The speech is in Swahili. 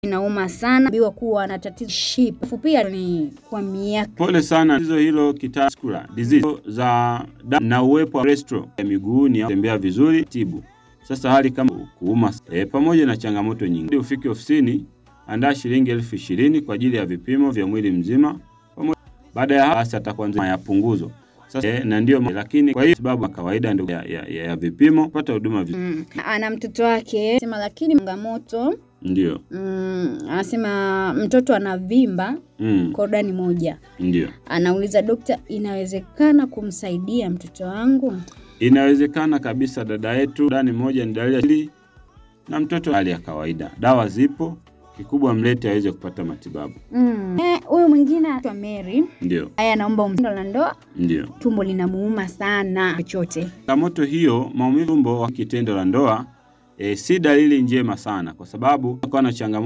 inauma sana, biwa kuwa na tatizo ship. Alafu pia ni kwa miaka Pole sana tatizo hilo kitascular disease za damu na uwepo wa cholesterol ya miguuni au kutembea vizuri tibu. Sasa hali kama kuuma e, pamoja na changamoto nyingi. Ili ufike ofisini, andaa shilingi elfu ishirini kwa ajili ya vipimo vya mwili mzima. Pamoja baada ya hapo basi atakuanzia ya punguzo. Sasa e, na ndio ma- lakini kwa hiyo sababu ya kawaida ndio ya, ya, ya, ya vipimo pata huduma vizuri. mm, ana mtoto wake sema, lakini changamoto Ndio. mm, anasema mtoto anavimba Mm, korodani moja. ndio. Anauliza dokta, inawezekana kumsaidia mtoto wangu? Inawezekana kabisa dada yetu, ndani moja ni dalili ya asili na mtoto hali ya kawaida. Dawa zipo, kikubwa mlete aweze kupata matibabu. Mm. Eh, Huyu mwingine anaitwa Mary. Ndio, Haya, anaomba tendo la ndoa, ndio. tumbo linamuuma sana chochote. Changamoto hiyo, maumivu tumbo wa kitendo la ndoa e, si dalili njema sana, kwa sababu kwa na changamoto